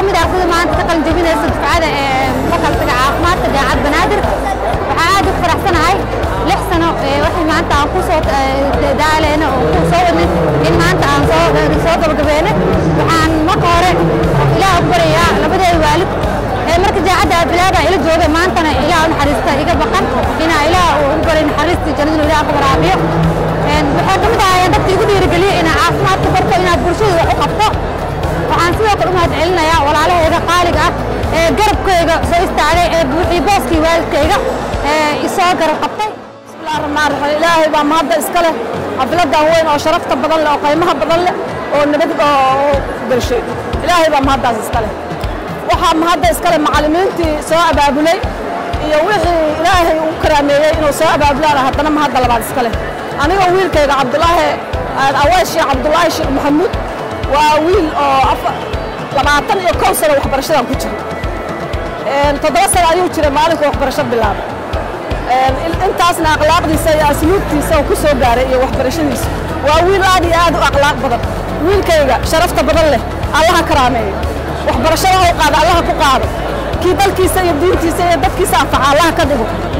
mid ah ardayda maanta ka qalin jebinaysa dufcada ee fakaltiga caafimaadka jaamacad banaadir waxaa aad u faraxsanahay lix sano waxay maanta aan ku soo daaleyna oo ku soo wadnay in maanta aan soo soo gabagabeynay waxaan marka hore ilaah u barayaa labadeeda waalid ee marka jaacadda aad bilaaba ila jooga maantana ilaah u naxariista iga baqan inaa ilaah uu ugu baray naxariistii jannadinu ilaah ka waraabiyo waxay ka mid ahaayeen dadka igu dhiirigeliya inaa caafimaadka barto inaad bulshada wax u qabto waxaan sidoo kale u mahad celinayaa walaalahayga qaaliga ah ee garabkayga soo istaagay ee buuxii booskii waalidkayga ee isoo garab qabtay bismillahi raxmaan raxiim ilaahay baa mahadda iska leh xafiladan weyn oo sharafta badan leh oo qiimaha badan leh oo nabad oo galshay ilaahay baa mahaddaas iska leh waxaa mahadda iska leh macallimiintii soo abaabulay iyo wixii ilaahay u karaameeyey inuu soo abaabulaan haddana mahadda labaad iska leh aniga wiilkayga cabdulaahi awaash sheekh cabdulaahi sheekh maxamuud waa wiil oo labaatan iyo kow sano waxbarashadan ku jira toddoba sano ayuu jiray maalinka waxbarasho bilaabay intaasna akhlaaqdiisa iyo asluubtiisa uu ku soo gaaray iyo waxbarashadiisa waa wiil aad iyo aad u akhlaaq badan wiilkayga sharafta badan leh allaha karaameeyo waxbarashada u qaada allaha ku qaado kii dalkiisa iyo diintiisa iyo dadkiisa anfaca allaha ka dhigo